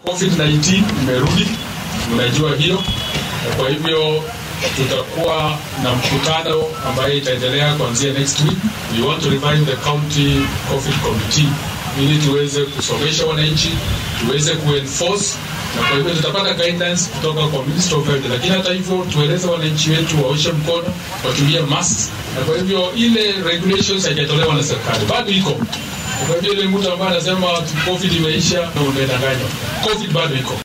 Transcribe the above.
COVID-19 imerudi, mnajua hiyo, na kwa hivyo tutakuwa na mkutano ambaye itaendelea kuanzia next week. We want to revive the county COVID committee ili tuweze kusomesha wananchi, tuweze kuenforce na kwa hivyo tutapata guidance kutoka kwa Ministry of Health, lakini hata hivyo tueleze wananchi wetu waoshe mkono, watumie masks, na kwa hivyo ile regulations haijatolewa na serikali, bado iko. Kwa hivyo ile mtu ambaye anasema COVID imeisha, umedanganywa. COVID bado iko.